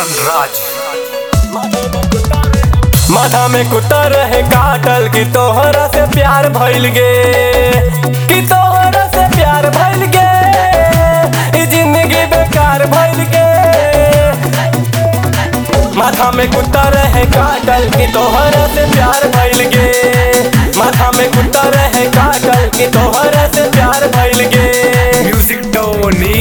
रोशन राज माथा में कुत्ता रहे काटल कि तोहरा से प्यार भइल गे कि तोहरा से प्यार भइल गे ई जिंदगी बेकार भइल गे माथा में कुत्ता रहे काटल कि तोहरा से प्यार भइल गे माथा में कुत्ता रहे काटल कि तोहरा से प्यार भइल गे म्यूजिक टोनी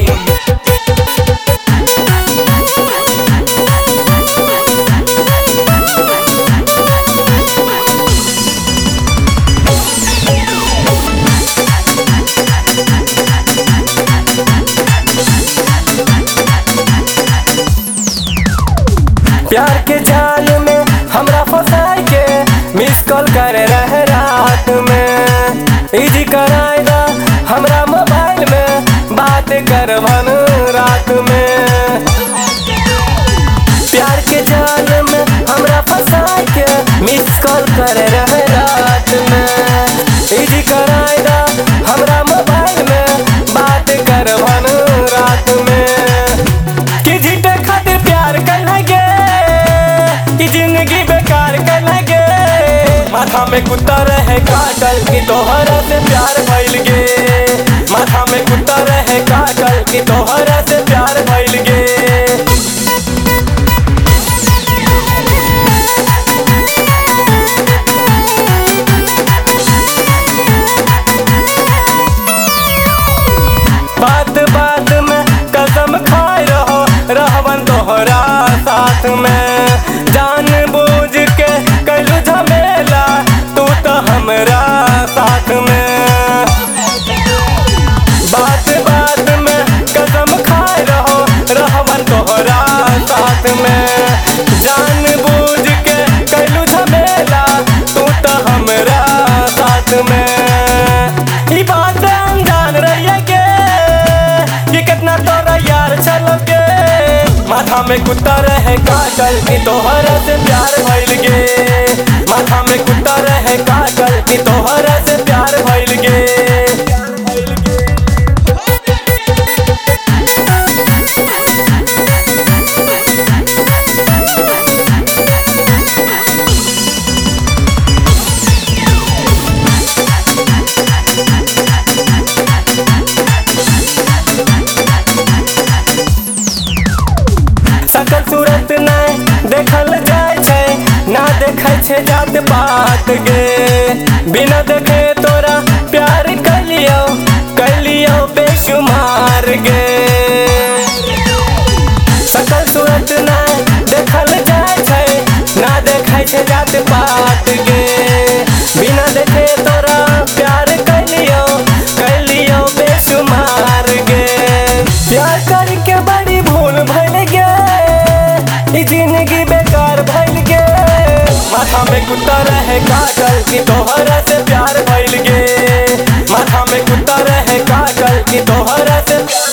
प्यार के जाल में हमरा फंसाई के मिस कॉल करे रहे रात में इजी कराए दा हमरा मोबाइल में बात करवन रात में प्यार के जाल में हमरा फंसाई के मिस कॉल करे रहे रात में इजी कराए दा हमरा मोबाइल में बात करवन रात में कि जीते खातिर प्यार कर गे कि जिंदगी बेकार कर गे माथा में कुत्ता रहे काटल कि तोहरा से प्यार भइल गे माथा में कुत्ता रहे काटल कि तोहरा से प्यार भइल गे बात बात में कसम खाए रहो रहवन तोहरा साथ में जान बूझ के कैलू झमेला तू तो हमरा साथ में बात बात में कसम खाए रहो रहवन तोहरा साथ में जान बूझ के कैलू झमेला तू तो हमरा साथ में ई बात अनजान रहिए के ये कितना तोरा यार चलो के माथा में कुत्ता रहे काटल कि तोहरा से प्यार भइल गे माथा में कुत्ता रहे काटल कि तोहरा से प्यार भइल गे सकल सूरत नहीं देखल जाय छै ना देखै छै जात पात गे बिना देखे तोरा प्यार कलियो कलियो बेशुमार गे सकल सूरत नहीं देखल जाय छै ना देखै छै जात पात गे बिना देखे तोरा प्यार कलियो कलियो बेशुमार गे प्यार करके बड़ी भूल भइल गे ई जिंदगी बेकार भइल गे माथा में कुत्ता रहे काटल कि तोहरा से प्यार भइल गे माथा में कुत्ता रहे काटल कि तोहरा से प्यार